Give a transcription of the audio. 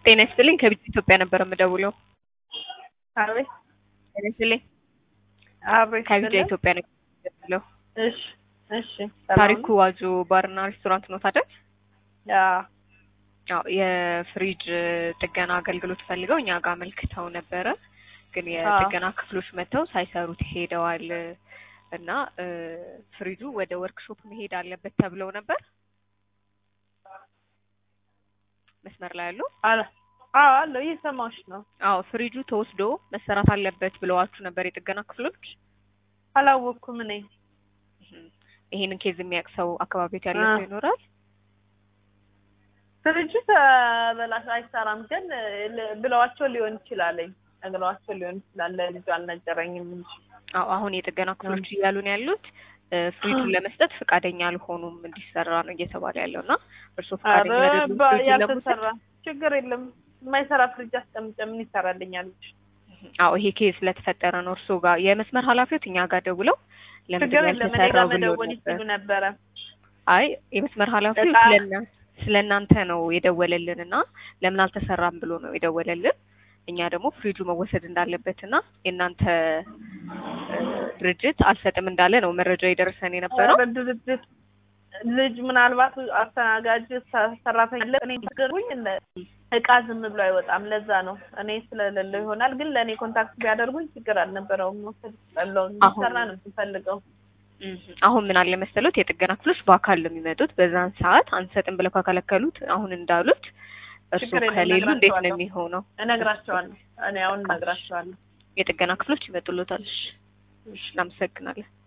ጤና ይስጥልኝ ከቢት ኢትዮጵያ ነበር የምደውለው። አቤት ጤና ይስጥልኝ አቤት ከቢት ስለ- ኢትዮጵያ ነበር የምደውለው። እሺ እሺ ሰላም ታሪኩ ዋጆ ባርና ሬስቶራንት ነው ታዲያ? ያ አዎ የፍሪጅ ጥገና አገልግሎት ፈልገው እኛ ጋር አመልክተው ነበረ። ግን የጥገና ክፍሎች መጥተው ሳይሰሩት ሄደዋል እና እ ፍሪጁ ወደ ወርክሾፕ መሄድ አለበት ተብለው ነበር። መስመር ላይ ያሉ አለ አዎ አለው እየሰማሁሽ ነው። አዎ ፍሪጁ ተወስዶ መሰራት አለበት ብለዋችሁ ነበር የጥገና ክፍሎች። አላወቅኩም እኔ እህም፣ ይሄንን ኬዝ የሚያውቅ ሰው አካባቢት ያለ አ። ሰው ይኖራል? ፍሪጁ ተበላሽ አይሰራም ግን ል- ብለዋቸው ሊሆን ይችላለኝ ነግረዋቸው ሊሆን ይችላል። ለልጁ አልነገረኝም እንጂ አዎ አሁን የጥገና ክፍሎች እያሉን ያሉት እ ፍሪጁን ለመስጠት ፈቃደኛ አልሆኑም እንዲሰራ ነው እየተባለ ያለው እና እርስዎ ፈቃደኛ ኧረ አይደሉም በ- ፍሪጁን ለመውሰድ? ያልተሰራ ችግር የለም። የማይሰራ ፍሪጅ አስቀምጬ ምን ይሰራልኛል? አዎ ይሄ ኬዝ ስለተፈጠረ ነው እርስዎ ጋር የመስመር ኃላፊዎች እኛ ጋር ደውለው ለምንድን ችግር ነው የለም። እኔ ያልተሰራው ጋር ብለው መደወል ነበር። ይችሉ ነበረ። አይ የመስመር ኃላፊው እቃ- ስለና ስለ እናንተ ነው የደወለልን እና ለምን አልተሰራም ብሎ ነው የደወለልን። እኛ ደግሞ ፍሪጁ መወሰድ እንዳለበት እና የእናንተ እ ድርጅት አልሰጥም እንዳለ ነው መረጃ የደረሰን የነበረው። ኧረ ድርጅት ልጅ ምናልባት አስተናጋጅ ሰ- ሰራተኛ አለ። እኔ ነገሩኝ እቃ ዝም ብሎ አይወጣም። ለዛ ነው እኔ ስለሌለው ይሆናል። ግን ለእኔ ኮንታክት ቢያደርጉኝ ችግር አልነበረውም። መውሰድ ይችላለሁ። እንዲሰራ ነው የምፈልገው። እም፣ አሁን ምን አለ መሰሎት የጥገና ክፍሎች በአካል ነው የሚመጡት። በዛን ሰዓት አንሰጥም ብለው ካከለከሉት አሁን እንዳሉት እርሱ ችግር የለም፣ ከሌሉ እንዴት ነው እነግራቸዋለሁ። የሚሆነው? እነግራቸዋለሁ። እኔ አሁን እነግራቸዋለሁ። የጥገና ክፍሎች ይመጡሎታል። እሺ፣ እሺ፣ እናመሰግናለን።